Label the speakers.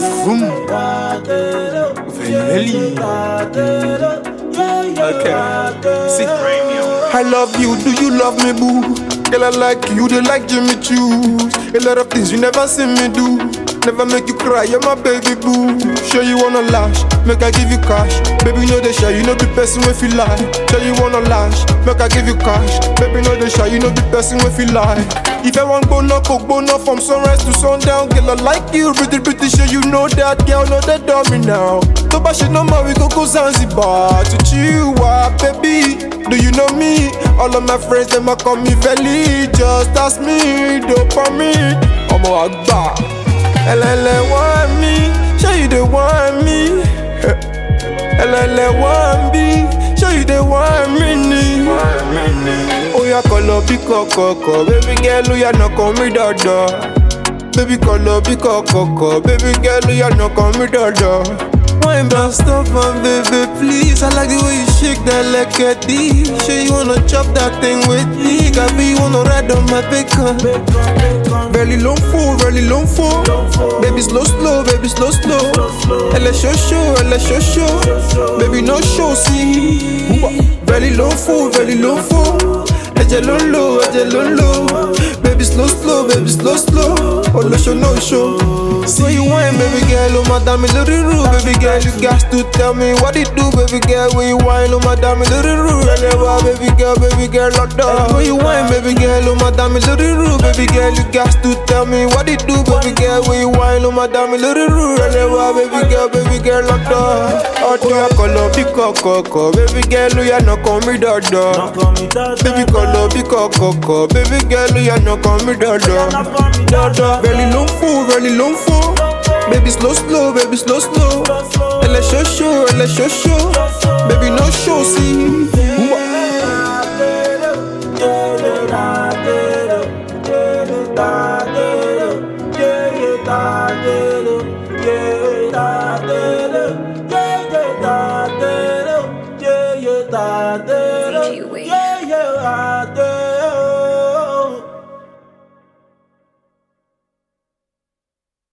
Speaker 1: Vroom. Velveli. Okay. See. I love you, do you love me, boo? Girl, I like you, they like Jimmy Choos. A lot of things you never see me do. Never make you cry, you're my baby boo. Sure you wanna lash, make I give you cash. Baby, know the shy, you know the person if you lie. Sure you wanna lash, make I give you cash. Baby, know the shy, you know the person if you lie. If I want go knock, go knock from sunrise to sundown. Girl, I like you, pretty, pretty sure you know that. Girl, know that dummy now. To buy shit no more, we go go Zanzibar to chill out, baby. Do you know me? All of my friends, them a call me Veli. Just ask me, dopamine. Ọmọ àgbà, ẹlẹ́lẹ̀ want me, ṣé you dey want me? Ẹlẹ́lẹ̀ want me, ṣé you dey want me ni? Oya kọlọ bí kọ̀kọ̀kọ̀, baby girl oya nàkàn mi dọ̀dọ̀. Baby kọlọ bí kọ̀kọ̀kọ̀, baby girl oya nàkàn mi dọ̀dọ̀. Wine brown stop my baby please I like the way you shake that like a D Sure you wanna chop that thing with me Gabi you wanna ride on my bacon Really long full, really long full Baby slow slow, baby slow slow Elle est chaud chaud, elle est chaud chaud Baby no show see Really long full, really long full Ẹ̀jẹ̀ ló ń lò, ẹ̀jẹ̀ ló ń lò Baby slow slow, baby slow slow Olóṣó no show So you whine, baby girl, oh my damn lórí rú Baby girl, you got to tell me what it do Baby girl, when you whine, oh my damn lórí rú Ẹlẹ́wà, baby girl, baby girl, lọ́dọ̀ When you whine, baby girl, oh my damn lórí rú Baby girl, you got to tell me what it do Baby girl, when you whine, oh my damn lórí rú Ẹlẹ́wà, baby girl, baby girl, lọ́dọ̀ Ọdún akọlọ bí kọ̀kọ̀kọ̀ Baby girl, ó yà nàkàn mi dọ̀dọ̀ Baby kọlọ bí kọ̀kọ̀kọ̀ Baby girl, ó yà nàkàn mi dọ̀dọ̀ Dọ̀dọ̀ Belly ló ń fò, belly ló ń fò Baby slow slow, baby slow slow Elle est chaud chaud, elle est chaud chaud Baby no show, see